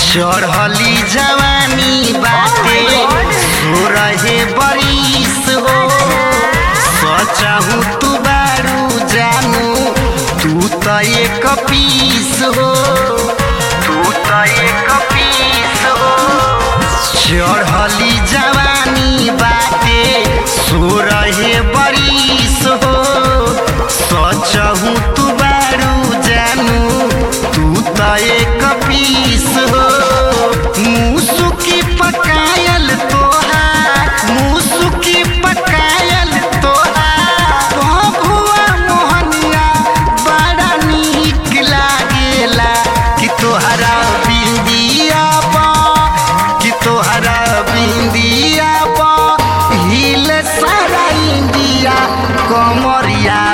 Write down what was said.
चढ़ली जवानी बाटे सो रहे बरिस हो सचाहू तू बारू जानू तू त एक पीस हो तू त एक पीस हो चढ़ली जवानी बाटे सो रहे बरिस हो सचहू तू बारू जानू तू त एक पीस हो मुसुकी पकायल तोहार मुसुकी पकायल तोहार भभुआ मोहनिया बड़ा नीक लागेला कि तोहरा बिंदिया बा कि तोहरा बिंदिया बा हिल सारा इंडिया कमरिया